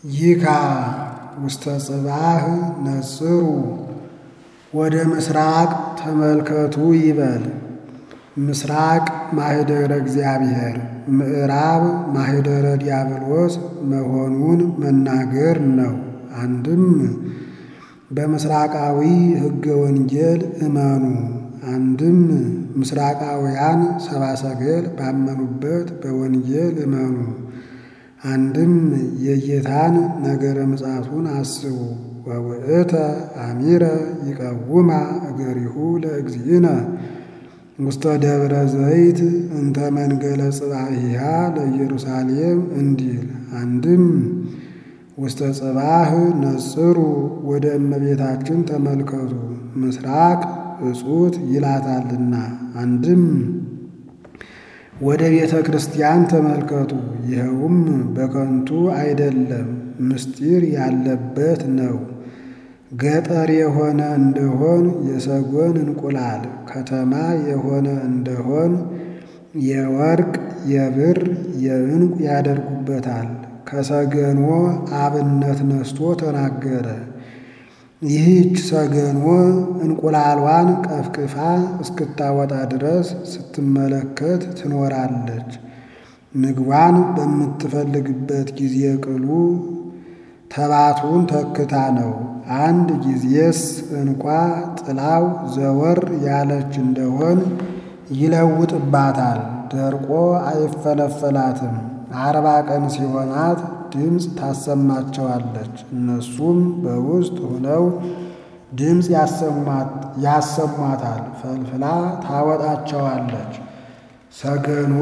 ይካ ውስተ ጽባህ ነጽሩ ወደ ምስራቅ ተመልከቱ ይበል። ምስራቅ ማኅደረ እግዚአብሔር ምዕራብ ማኅደረ ዲያብሎስ መሆኑን መናገር ነው። አንድም በምስራቃዊ ሕገ ወንጌል እመኑ፣ አንድም ምስራቃውያን ሰብአ ሰገል ባመኑበት በወንጌል እመኑ፣ አንድም የጌታን ነገረ ምጽአቱን አስቡ። ወውእተ አሚረ ይቀውማ እገሪሁ ለእግዚእነ ውስተ ደብረ ዘይት እንተ መንገለ ጽባሂሃ ለኢየሩሳሌም እንዲል። አንድም ውስተ ጽባህ ነጽሩ ወደ እመቤታችን ተመልከቱ ምስራቅ እጹት ይላታልና። አንድም ወደ ቤተ ክርስቲያን ተመልከቱ፣ ይኸውም በከንቱ አይደለም ምስጢር ያለበት ነው። ገጠር የሆነ እንደሆን የሰጎን እንቁላል፣ ከተማ የሆነ እንደሆን የወርቅ የብር የዕንቁ ያደርጉበታል። ከሰገኖ አብነት ነስቶ ተናገረ። ይህች ሰገኖ እንቁላሏን ቀፍቅፋ እስክታወጣ ድረስ ስትመለከት ትኖራለች። ምግቧን በምትፈልግበት ጊዜ ቅሉ ተባቱን ተክታ ነው። አንድ ጊዜስ እንኳ ጥላው ዘወር ያለች እንደሆን ይለውጥባታል። ደርቆ አይፈለፈላትም። አርባ ቀን ሲሆናት ድምፅ ታሰማቸዋለች። እነሱም በውስጥ ሆነው ድምፅ ያሰሟታል። ፈልፍላ ታወጣቸዋለች። ሰገኖ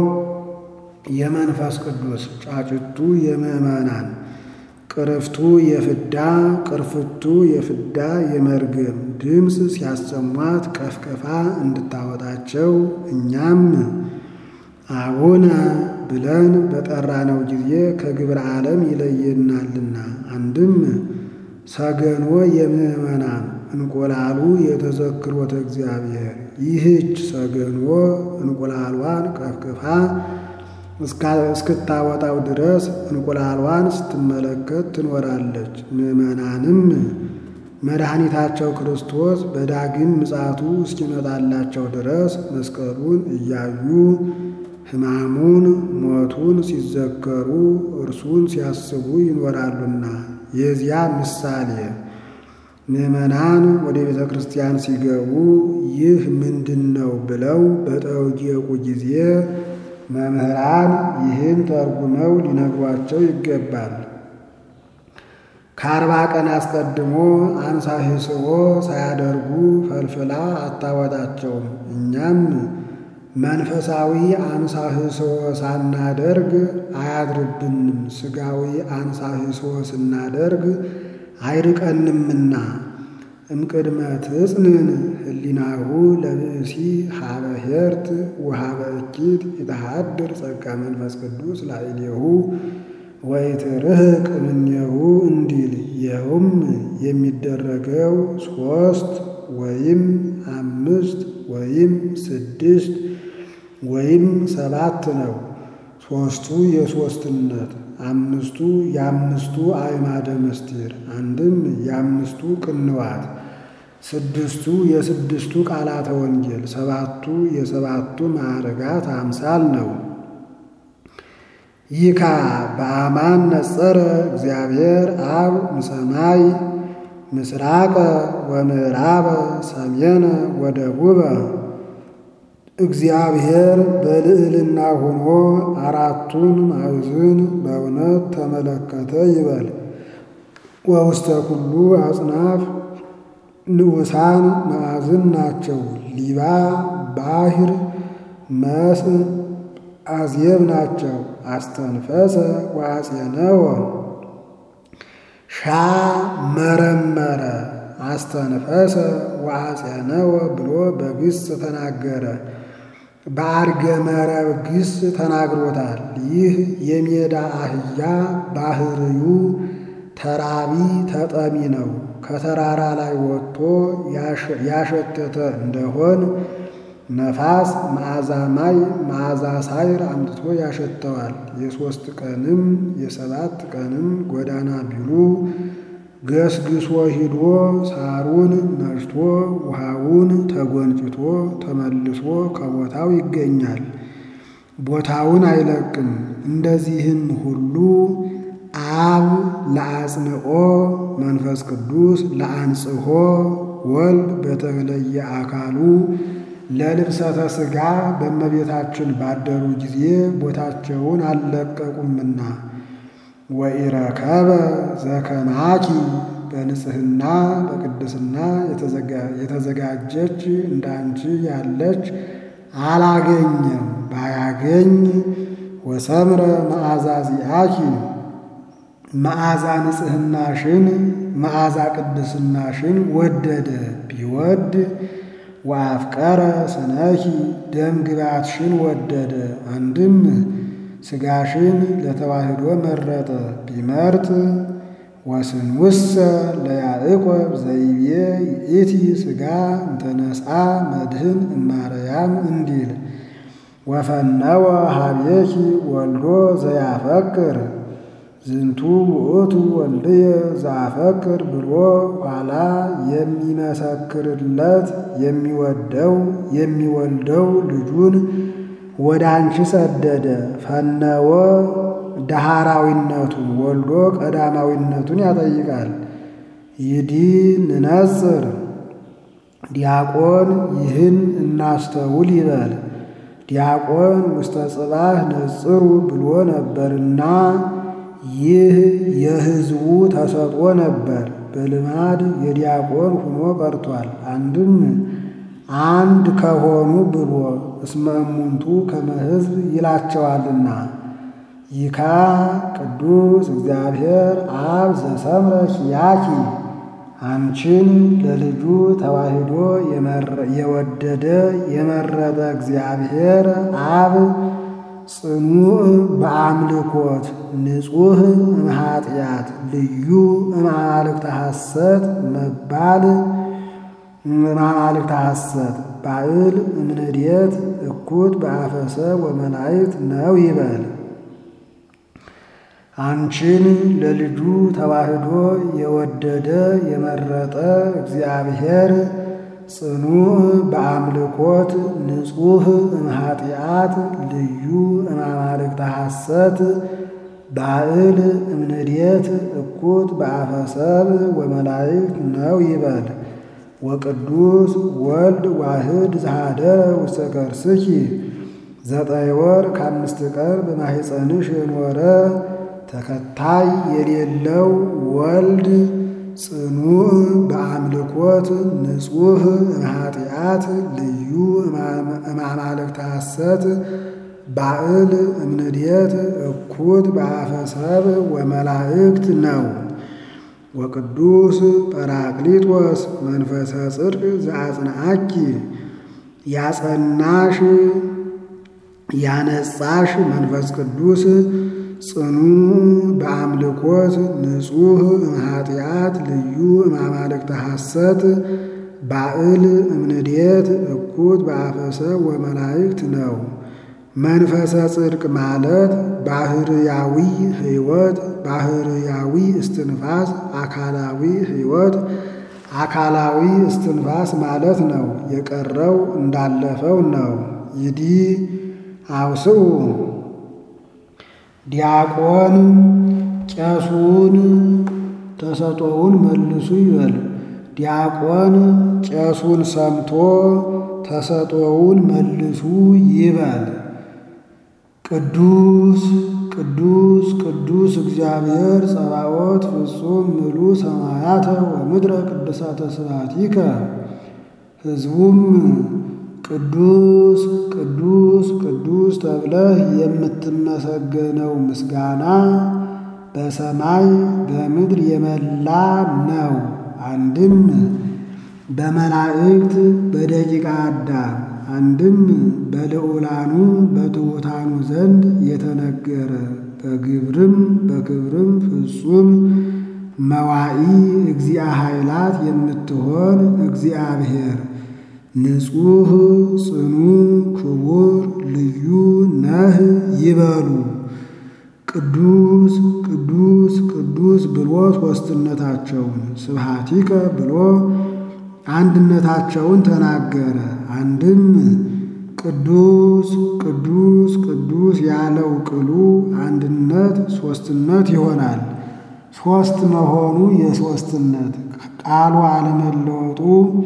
የመንፈስ ቅዱስ ጫጭቱ የምዕመናን ቅርፍቱ የፍዳ ቅርፍቱ የፍዳ የመርገም ድምፅ ሲያሰሟት ቀፍቀፋ እንድታወጣቸው እኛም አቡነ ብለን በጠራነው ጊዜ ከግብረ ዓለም ይለየናልና። አንድም ሰገኖ የምዕመናን እንቁላሉ የተዘክሮተ እግዚአብሔር ይህች ሰገኖ እንቁላሏን ቀፍቅፋ እስክታወጣው ድረስ እንቁላሏን ስትመለከት ትኖራለች። ምዕመናንም መድኃኒታቸው ክርስቶስ በዳግም ምጽአቱ እስኪመጣላቸው ድረስ መስቀሉን እያዩ ሕማሙን ሞቱን ሲዘከሩ እርሱን ሲያስቡ ይኖራሉና የዚያ ምሳሌ ምዕመናን ወደ ቤተ ክርስቲያን ሲገቡ ይህ ምንድን ነው ብለው በጠየቁ ጊዜ መምህራን ይህን ተርጉመው ሊነግሯቸው ይገባል። ከአርባ ቀን አስቀድሞ አንሳሂስቦ ሳያደርጉ ፈልፍላ አታወጣቸውም። እኛም መንፈሳዊ አንሳሂስቦ ሳናደርግ አያድርብንም፣ ሥጋዊ አንሳሂስቦ ስናደርግ አይርቀንምና። እምቅድመ ትጽንን ህሊናሁ ለብእሲ ሀበ ሄርት ወሀበ እኪት የተሃድር ጸጋ መንፈስ ቅዱስ ላዕሌሁ ወይትርህቅ እምኔሁ እንዲል። ይኸውም የሚደረገው ሦስት ወይም አምስት ወይም ስድስት ወይም ሰባት ነው። ሦስቱ የሦስትነት አምስቱ የአምስቱ አዕማደ ምስጢር አንድም የአምስቱ ቅንዋት ስድስቱ የስድስቱ ቃላተ ወንጌል ሰባቱ የሰባቱ ማዕርጋት አምሳል ነው። ይካ በአማን ነጸረ እግዚአብሔር አብ እምሰማይ ምስራቀ ወምዕራበ ሰሜነ ወደቡበ እግዚአብሔር በልዕልና ሆኖ አራቱን ማዕዝን በእውነት ተመለከተ ይበል። ወውስተ ኩሉ አጽናፍ ንዑሳን ማዕዝን ናቸው። ሊባ ባሕር መስ አዝየብ ናቸው። አስተንፈሰ ወአጼነወ ሻ መረመረ አስተንፈሰ ወአጼነወ ብሎ በግስ ተናገረ። በአርገ መረብ ግስ ተናግሮታል። ይህ የሜዳ አህያ ባህርዩ ተራቢ ተጠሚ ነው። ከተራራ ላይ ወጥቶ ያሸተተ እንደሆን ነፋስ መዓዛ ማይ መዓዛ ሳይር አምጥቶ ያሸተዋል። የሦስት ቀንም የሰባት ቀንም ጎዳና ቢሉ ገስግሶ ሂዶ ሳሩን ነጭቶ ውሃውን ተጎንጭቶ ተመልሶ ከቦታው ይገኛል። ቦታውን አይለቅም። እንደዚህም ሁሉ አብ ለአጽንኦ መንፈስ ቅዱስ ለአንጽሖ ወልድ በተለየ አካሉ ለልብሰተ ሥጋ በእመቤታችን ባደሩ ጊዜ ቦታቸውን አልለቀቁምና ወኢረከበ ዘከማኪ በንጽሕና በቅድስና የተዘጋጀች እንዳንቺ ያለች አላገኘም። ባያገኝ ወሰምረ መዓዛ ዚአኪ መዓዛ ንጽሕናሽን መዓዛ ቅድስናሽን ወደደ ቢወድ ወአፍቀረ ስነኪ ደም ግባትሽን ወደደ አንድም ሥጋሽን ለተዋህዶ መረጠ ቢመርጥ ወስንውሰ ለያዕቆብ ዘይቤ ይእቲ ሥጋ እንተነስአ መድህን እማርያም እንዲል ወፈነወ ሀቤኪ ወልዶ ዘያፈቅር ዝንቱ ውእቱ ወልድየ ዘአፈቅር ብሎ ኋላ የሚመሰክርለት የሚወደው የሚወልደው ልጁን ወደ አንቺ ሰደደ። ፈነወ ዳህራዊነቱን ወልዶ ቀዳማዊነቱን ያጠይቃል። ይዲ ንነጽር ዲያቆን ይህን እናስተውል ይበል። ዲያቆን ውስተ ጽባህ ነጽሩ ብሎ ነበርና ይህ የሕዝቡ ተሰጥኦ ነበር። በልማድ የዲያቆን ሆኖ ቀርቷል። አንድም አንድ ከሆኑ ብሎ እስመ እሙንቱ ከመ ሕዝብ ይላቸዋልና ይካ ቅዱስ እግዚአብሔር አብ ዘሰምረ ኪያኪ አንቺን ለልጁ ተዋሂዶ የወደደ የመረጠ እግዚአብሔር አብ ጽኑዕ በአምልኮት ንጹሕ እምኃጢአት ልዩ እማማልክተ ሐሰት መባል እማማልክተ ሐሰት ባዕል እምንድየት እኩት በአፈሰ ወመላእክት ነው ይበል። አንቺን ለልጁ ተዋህዶ የወደደ የመረጠ እግዚአብሔር ጽኑዕ በአምልኮት ንጹሕ እምኃጢአት ልዩ እማማልክተ ሐሰት ባዕል እምንድየት እኩት በአፈሰብ ወመላእክት ነው ይበል። ወቅዱስ ወልድ ዋህድ ዘሃደረ ውስተ ከርስኪ ዘጠኝ ወር ከአምስት ቀን በማኅፀንሽ የኖረ ተከታይ የሌለው ወልድ ጽኑዕ በአምልኮት ንጹሕ እምኃጢአት ልዩ እማማልክተ ሐሰት ባዕል እምንድየት እኩት በአፈሰብ ወመላእክት ነው። ወቅዱስ ጰራቅሊጦስ መንፈሰ ጽድቅ ዘአጽንዓኪ ያጸናሽ ያነጻሽ መንፈስ ቅዱስ ጽኑዕ በአምልኮት ንጹሕ እምኃጢአት ልዩ እማማልክተ ሐሰት ባዕል እምንድየት እኩት በአፈሰብ ወመላእክት ነው። መንፈሰ ጽድቅ ማለት ባህርያዊ ሕይወት፣ ባህርያዊ እስትንፋስ፣ አካላዊ ሕይወት፣ አካላዊ እስትንፋስ ማለት ነው። የቀረው እንዳለፈው ነው። ይዲ አውስኡ ዲያቆን ቄሱን ተሰጦውን መልሱ ይበል። ዲያቆን ቄሱን ሰምቶ ተሰጦውን መልሱ ይበል። ቅዱስ ቅዱስ ቅዱስ እግዚአብሔር ጸባዖት ፍጹም ምሉ ሰማያተ ወምድረ ቅዱሳተ ስብሐቲከ ሕዝቡም ቅዱስ ቅዱስ ቅዱስ ተብለህ የምትመሰገነው ምስጋና በሰማይ በምድር የመላ ነው። አንድም በመላእክት በደቂቀ አዳም አንድም በልዑላኑ በትሑታኑ ዘንድ የተነገረ በግብርም በክብርም ፍጹም መዋኢ እግዚአ ኃይላት የምትሆን እግዚአብሔር ንጹሕ ጽኑ ክቡር ልዩ ነህ ይበሉ። ቅዱስ ቅዱስ ቅዱስ ብሎ ሦስትነታቸውን ስብሐቲከ ብሎ አንድነታቸውን ተናገረ። አንድም ቅዱስ ቅዱስ ቅዱስ ያለው ቅሉ አንድነት ሦስትነት ይሆናል። ሦስት መሆኑ የሦስትነት ቃሉ አለመለወጡ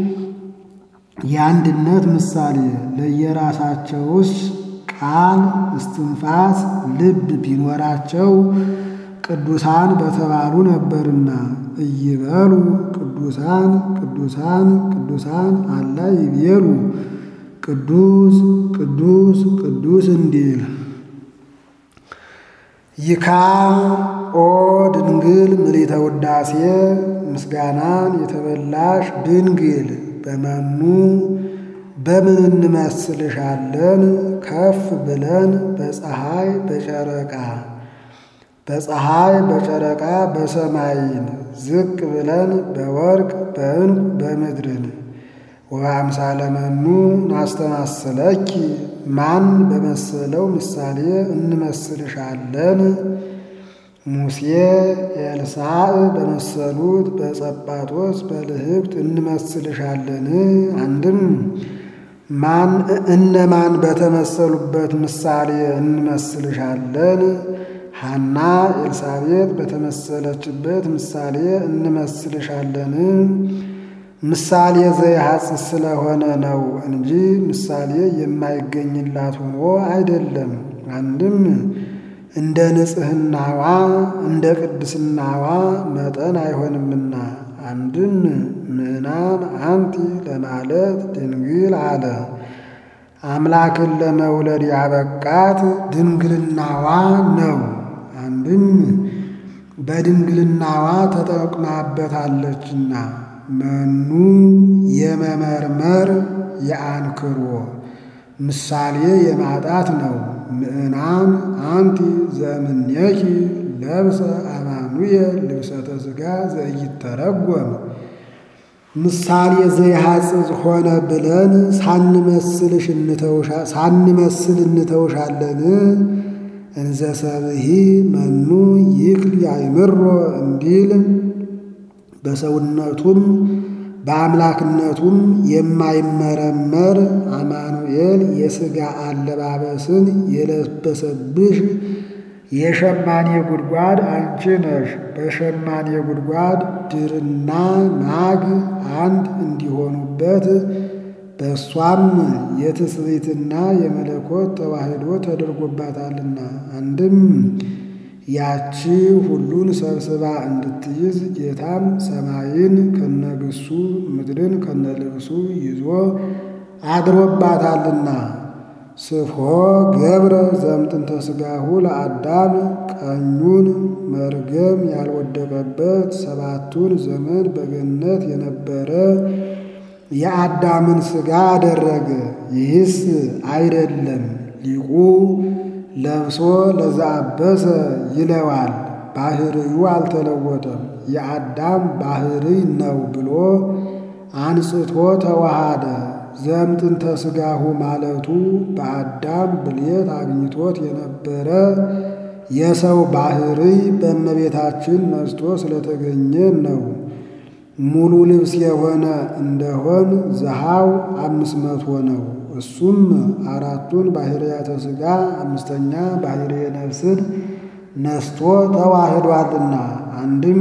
የአንድነት ምሳሌ ለየራሳቸውስ ቃል እስትንፋስ ልብ ቢኖራቸው ቅዱሳን በተባሉ ነበርና እይበሉ ቅዱሳን ቅዱሳን ቅዱሳን አላ ይቤሉ ቅዱስ ቅዱስ ቅዱስ እንዲል ይካ ኦ ድንግል ምልዕተ ውዳሴ ምስጋናን የተበላሽ ድንግል በመኑ በምን እንመስልሻለን? ከፍ ብለን በፀሐይ በጨረቃ በፀሐይ በጨረቃ በሰማይን ዝቅ ብለን በወርቅ በዕንቁ በምድርን ወበአምሳለ መኑ ናስተማስለኪ ማን በመሰለው ምሳሌ እንመስልሻለን? ሙሴ ኤልሳዕ በመሰሉት በጸጳጦስ በልህብት እንመስልሻለን? አንድም ማን እነማን በተመሰሉበት ምሳሌ እንመስልሻለን? ሐና ኤልሳቤጥ በተመሰለችበት ምሳሌ እንመስልሻለን? ምሳሌ ዘይሐጽስ ስለሆነ ነው እንጂ ምሳሌ የማይገኝላት ሆኖ አይደለም። አንድም እንደ ንጽሕናዋ እንደ ቅድስናዋ መጠን አይሆንምና። አንድም ምዕናን አንቲ ለማለት ድንግል አለ። አምላክን ለመውለድ ያበቃት ድንግልናዋ ነው። አንድም በድንግልናዋ ተጠቅማበታለችና መኑ የመመርመር የአንክሮ ምሳሌ የማጣት ነው። ምዕናን አንቲ ዘእምኔኪ ለብሰ አማኑኤል ልብሰተ ሥጋ ዘኢይተረጎም ምሳሌ ዘይሐጽጽ ሆነ ብለን ሳንመስልሽ ሳንመስል እንተውሻለን። እንዘ ሰብሒ መኑ ይክል ያይምሮ እንዲል በሰውነቱም በአምላክነቱም የማይመረመር አማኑኤል የሥጋ አለባበስን የለበሰብሽ የሸማኔ ጉድጓድ አንቺ ነሽ። በሸማኔ ጉድጓድ ድርና ማግ አንድ እንዲሆኑበት በእሷም የትስብእትና የመለኮት ተዋሕዶ ተደርጎባታልና አንድም ያቺ ሁሉን ሰብስባ እንድትይዝ ጌታም ሰማይን ከነግሱ ምድርን ከነልብሱ ይዞ አድሮባታልና። ስፍሖ ገብረ ዘምጥንተ ሥጋሁ ለአዳም ቀኙን መርገም ያልወደቀበት ሰባቱን ዘመን በገነት የነበረ የአዳምን ሥጋ አደረገ። ይህስ አይደለም ሊቁ ለብሶ ለዘአበሰ ይለዋል። ባህርዩ አልተለወጠም፣ የአዳም ባህርይ ነው ብሎ አንጽቶ ተዋሃደ። ዘምጥንተ ሥጋሁ ማለቱ በአዳም ብሌት አግኝቶት የነበረ የሰው ባህርይ በእመቤታችን ነስቶ ስለተገኘ ነው። ሙሉ ልብስ የሆነ እንደሆን ዘሃው አምስት መቶ ነው። እሱም አራቱን ባህርያተ ሥጋ አምስተኛ ባህርየ ነፍስን ነስቶ ተዋህዷልና አንድም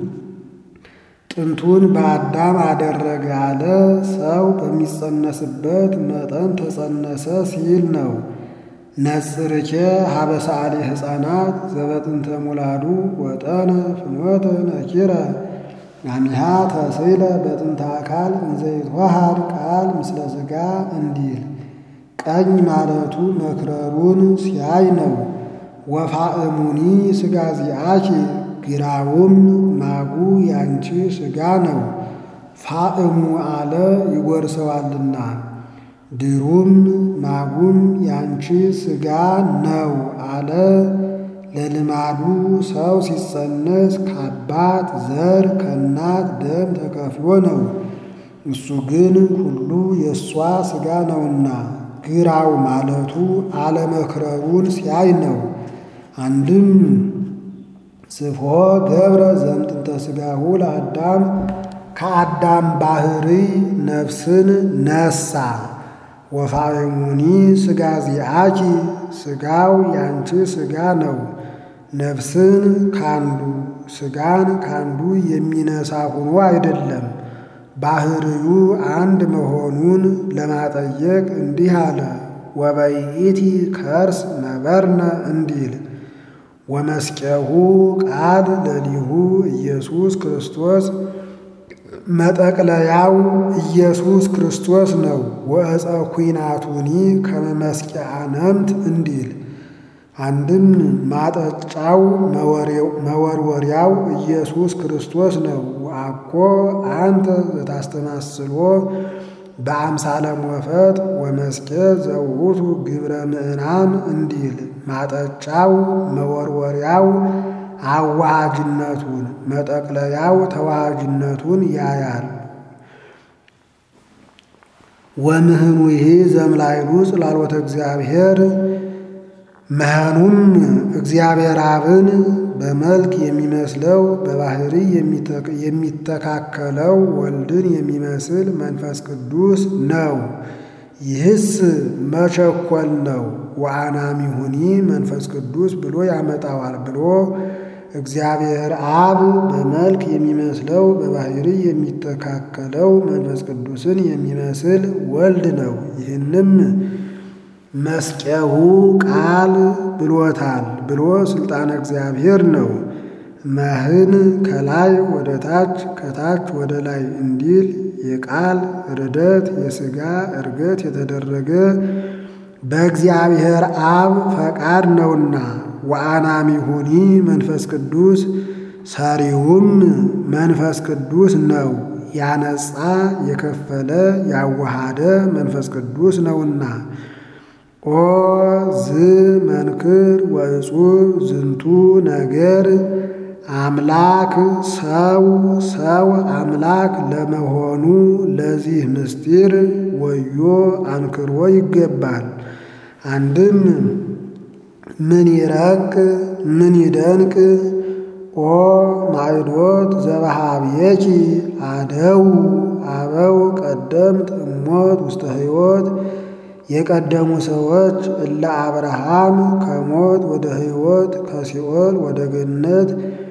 ጥንቱን በአዳም አደረገ አለ። ሰው በሚጸነስበት መጠን ተጸነሰ ሲል ነው። ነጽርኬ ሀበሳሌ ሕፃናት ዘበጥንተ ሙላዱ ወጠነ ፍኖተ ነኪረ አሚሃ ተስለ በጥንተ አካል እንዘይትዋሃድ ቃል ምስለ ሥጋ እንዲል ቀኝ ማለቱ መክረሩን ሲያይ ነው። ወፋእሙኒ ሥጋ ዚአኪ ግራውም ማጉ ያንቺ ሥጋ ነው። ፋእሙ አለ ይጎርሰዋልና ድሩም ማጉም ያንቺ ሥጋ ነው አለ። ለልማዱ ሰው ሲጸነስ ከአባት ዘር ከእናት ደም ተከፍሎ ነው። እሱ ግን ሁሉ የእሷ ሥጋ ነውና ግራው ማለቱ አለመክረሩን ሲያይ ነው። አንድም ስፎ ገብረ ዘምጥንተ ሥጋሁ ለአዳም ከአዳም ባህሪ ነፍስን ነሳ። ወፋእሙኒ ሥጋ ዚአኪ ሥጋው ያንቺ ሥጋ ነው። ነፍስን ካንዱ ሥጋን ካንዱ የሚነሳ ሆኖ አይደለም፣ ባህርዩ አንድ መሆኑን ለማጠየቅ እንዲህ አለ። ወበይእቲ ከርስ ነበርነ እንዲል ወመስቀሁ ቃል ለሊሁ ኢየሱስ ክርስቶስ መጠቅለያው ኢየሱስ ክርስቶስ ነው። ወእፀ ኩናቱኒ ከመመስቂያ ነምት እንዲል አንድም ማጠጫው መወርወሪያው ኢየሱስ ክርስቶስ ነው። ወአኮ አንተ ዘታስተማስሎ በአምሳለ ሞፈጥ ወመስቄ ዘውቱ ግብረ ምዕናን እንዲል ማጠጫው መወርወሪያው አዋሃጅነቱን መጠቅለያው ተዋሃጅነቱን ያያል። ወምህኑ ይሄ ዘምላይሉ ጽላሎተ እግዚአብሔር መሃኑም እግዚአብሔር አብን በመልክ የሚመስለው በባህሪ የሚተካከለው ወልድን የሚመስል መንፈስ ቅዱስ ነው። ይህስ መቸኮል ነው። ወአናሚሁኒ መንፈስ ቅዱስ ብሎ ያመጣዋል ብሎ እግዚአብሔር አብ በመልክ የሚመስለው በባህሪ የሚተካከለው መንፈስ ቅዱስን የሚመስል ወልድ ነው። ይህንም መስቀሁ ቃል ብሎታል ብሎ ስልጣነ እግዚአብሔር ነው። መህን ከላይ ወደ ታች ከታች ወደ ላይ እንዲል የቃል ርደት የሥጋ እርገት የተደረገ በእግዚአብሔር አብ ፈቃድ ነውና። ወአናሚሁኒ መንፈስ ቅዱስ ሰሪውም መንፈስ ቅዱስ ነው። ያነጻ የከፈለ ያዋሃደ መንፈስ ቅዱስ ነውና። ኦ ዝ መንክር ወእጹብ ዝንቱ ነገር አምላክ ሰው ሰው አምላክ ለመሆኑ ለዚህ ምስጢር ወዮ አንክሮ ይገባል። አንድም ምን ይረቅ ምን ይደንቅ ኦ ማዕዶት ዘበሃብየኪ አደው አበው ቀደምት እሞት ውስተ ሕይወት የቀደሙ ሰዎች እለ አብርሃም ከሞት ወደ ሕይወት ከሲኦል ወደ ገነት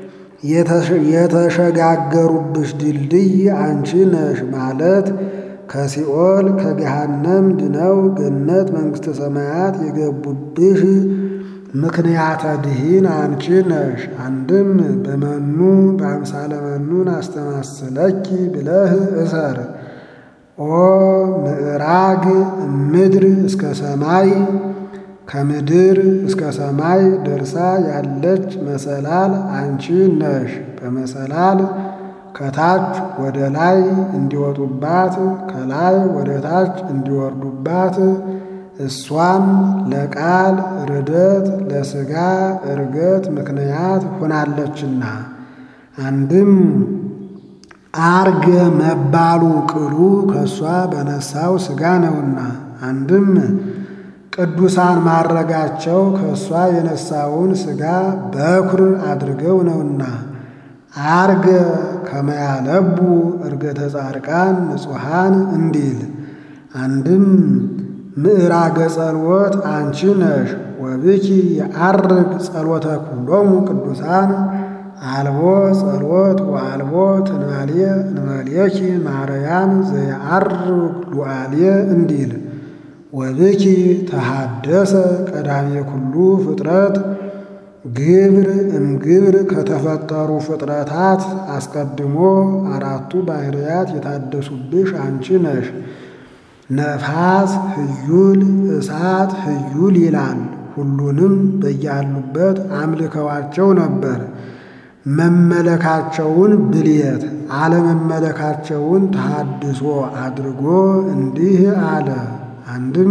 የተሸጋገሩብሽ ድልድይ አንቺ ነሽ ማለት ከሲኦል ከገሃነም ድነው ገነት መንግሥተ ሰማያት የገቡብሽ ምክንያተ ድኂን አንቺ ነሽ። አንድም በመኑ በአምሳለ መኑን አስተማስለኪ ብለህ እሰር። ኦ ምዕራግ ምድር እስከ ሰማይ ከምድር እስከ ሰማይ ደርሳ ያለች መሰላል አንቺ ነሽ። በመሰላል ከታች ወደ ላይ እንዲወጡባት ከላይ ወደ ታች እንዲወርዱባት እሷም ለቃል ርደት ለሥጋ እርገት ምክንያት ሆናለችና አንድም አርገ መባሉ ቅሉ ከእሷ በነሳው ሥጋ ነውና፣ አንድም ቅዱሳን ማረጋቸው ከእሷ የነሳውን ሥጋ በኩር አድርገው ነውና፣ አርገ ከመያለቡ እርገተ ጻድቃን ንጹሐን እንዲል አንድም ምዕራገ ጸልወት አንቺ ነሽ። ወብኪ የዐርግ ጸሎተ ኩሎሙ ቅዱሳን አልቦ ጸሎት ወአልቦ ትንባልየ እንበልየኪ ማርያም ዘየዐርግ ሉዓልየ እንዲል ወብኪ ተሃደሰ ቀዳሜ ኩሉ ፍጥረት ግብር እምግብር ከተፈጠሩ ፍጥረታት አስቀድሞ አራቱ ባሕርያት የታደሱብሽ አንቺ ነሽ። ነፋስ ህዩል እሳት ህዩል ይላል። ሁሉንም በያሉበት አምልከዋቸው ነበር። መመለካቸውን ብልየት አለመመለካቸውን ተሃድሶ አድርጎ እንዲህ አለ። አንድም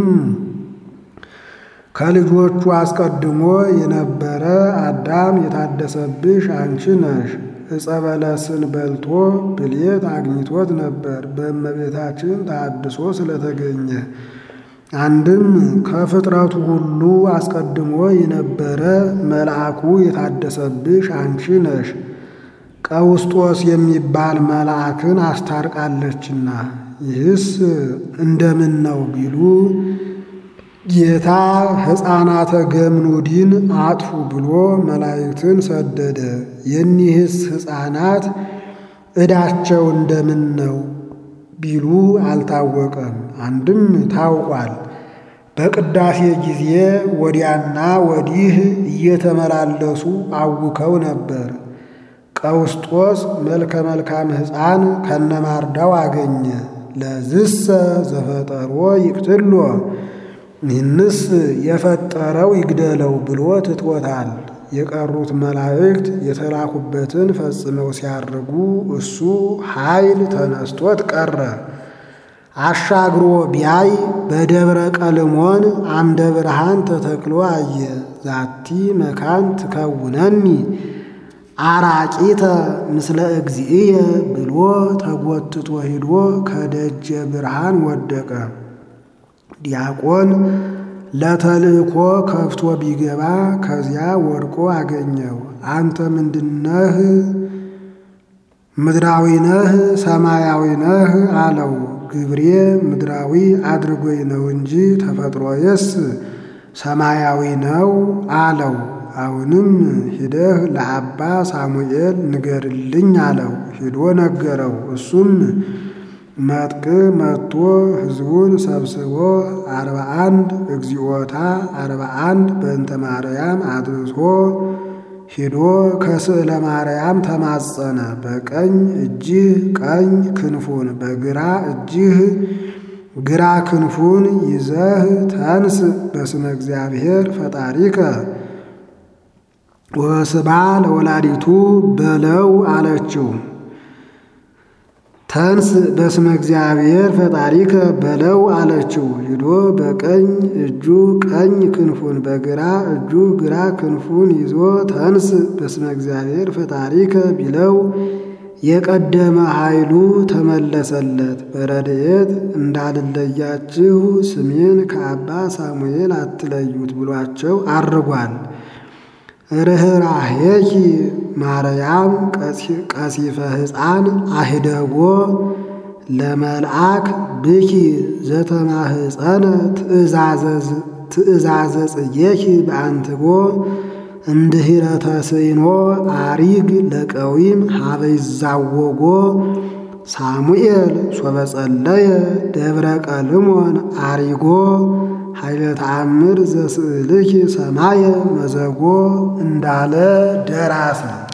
ከልጆቹ አስቀድሞ የነበረ አዳም የታደሰብሽ አንቺ ነሽ። ዕፀ በለስን በልቶ ብሌት አግኝቶት ነበር። በእመቤታችን ተሐድሶ ስለተገኘ አንድም ከፍጥረቱ ሁሉ አስቀድሞ የነበረ መልአኩ የታደሰብሽ አንቺ ነሽ። ቀውስጦስ የሚባል መልአክን አስታርቃለችና ይህስ እንደምን ነው ቢሉ ጌታ ሕፃናተ ገምኑዲን አጥፉ ብሎ መላእክትን ሰደደ። የኒህስ ሕፃናት ዕዳቸው እንደምን ነው ቢሉ አልታወቀም። አንድም ታውቋል። በቅዳሴ ጊዜ ወዲያና ወዲህ እየተመላለሱ አውከው ነበር። ቀውስጦስ መልከ መልካም ሕፃን ከነማርዳው አገኘ። ለዝሰ ዘፈጠሮ ይቅትሎ ይህንስ የፈጠረው ይግደለው ብሎ ትቶታል። የቀሩት መላእክት የተላኩበትን ፈጽመው ሲያርጉ እሱ ኃይል ተነስቶት ቀረ። አሻግሮ ቢያይ በደብረ ቀልሞን አምደ ብርሃን ተተክሎ አየ። ዛቲ መካን ትከውነኒ አራቂተ ምስለ እግዚእየ ብሎ ተጎትቶ ሂዶ ከደጀ ብርሃን ወደቀ። ዲያቆን ለተልእኮ ከፍቶ ቢገባ ከዚያ ወድቆ አገኘው። አንተ ምንድነህ? ምድራዊ ነህ ሰማያዊ ነህ አለው። ግብሬ ምድራዊ አድርጎኝ ነው እንጂ ተፈጥሮዬስ ሰማያዊ ነው አለው። አሁንም ሂደህ ለአባ ሳሙኤል ንገርልኝ አለው። ሂዶ ነገረው። እሱም መጥቅ መጥቶ ሕዝቡን ሰብስቦ አርባ አንድ እግዚኦታ አርባ አንድ በእንተ ማርያም አድርሶ ሂዶ ከስዕለ ማርያም ተማጸነ። በቀኝ እጅህ ቀኝ ክንፉን በግራ እጅህ ግራ ክንፉን ይዘህ ተንስ በስመ እግዚአብሔር ፈጣሪከ ወስባ ለወላዲቱ በለው አለችው። ተንስ በስመ እግዚአብሔር ፈጣሪከ በለው አለችው። ሂዶ በቀኝ እጁ ቀኝ ክንፉን በግራ እጁ ግራ ክንፉን ይዞ ተንስ በስመ እግዚአብሔር ፈጣሪከ ቢለው የቀደመ ኃይሉ ተመለሰለት። በረድኤት እንዳልለያችሁ ስሜን ከአባ ሳሙኤል አትለዩት ብሏቸው አርጓል። ርኅራኄኪ ማርያም ቀሲፈ ሕፃን አህደጎ ለመልአክ ብኪ ዘተማህፀነ ትእዛዘ ጽጌኪ በአንትጎ እምድኅረ ተስዕኖ አሪግ ለቀዊም ሀበ ይዛወጎ ሳሙኤል ሶበጸለየ ደብረ ቀልሞን አሪጎ ኃይለ ተአምር ዘስዕልኪ ሰማየ መዘጎ እንዳለ ደራሲ